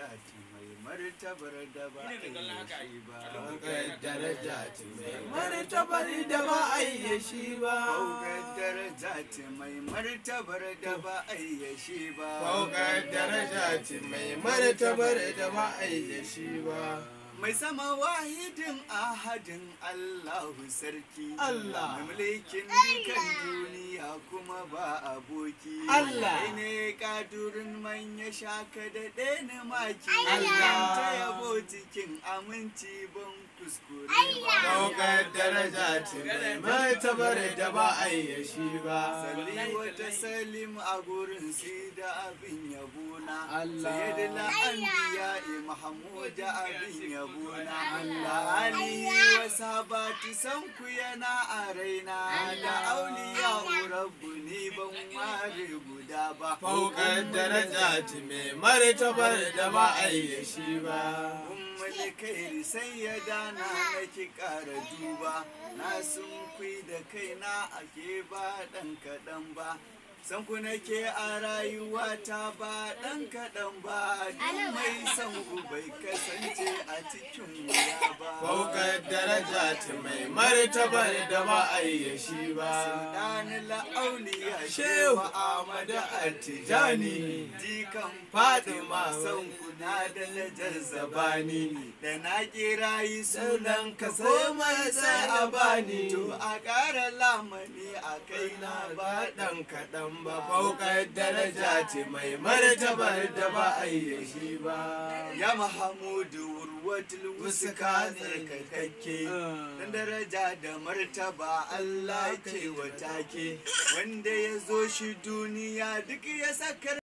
ce mai martabar da ba a yi shi ba Fauƙar daraja ce mai martabar da ba a yi shi ba. Fauƙar daraja ce mai martabar da ba a yi shi ba Fauƙar daraja ce mai martabar da ba a yi shi ba. mai sama wahidin ahadin Allahu sarki Allah. mai mulkin dukan duniya kuma ba aboki Allah. Kai ne kadurin manya shaka da ɗani maki Allah. ta yabo cikin aminci ban kuskure ba Fauƙar daraja ce mai martabar da ba a yi shi ba. Salli wata salim a gurin si da abin yabona Allah. Sayyidina anbiya Mahmud abin yabona Allah. Ali wa sabati san ku yana a raina da auliya rabbu ni ban ware guda ba Fauƙar daraja ce mai martabar da ba a yi shi ba. ummul kairi sai ya dana nake ƙara duba na sun kui da kaina ake ba ɗan kaɗan ba san ku nake a rayuwata ba ɗan kaɗan ba duk mai san ku bai kasance a cikin wuya ba Fauƙar daraja ce mai martabar da ba a yi shi ba. Sultani la'auliya Shehu Shehu Ahmadu Attijani Jikan Fatima son kuna da lajar zabani Da na kira yi sunan ka sai mai sai a bani To a ƙara lamani a kai na ba ɗan kaɗan ba faukar daraja ce mai martabar da ba a yi shi ba. Ya Mahamudu wurwatul wusuka tsarkakakke Dan daraja da martaba Allah ke wa take Wanda ya zo shi duniya duk ya sakar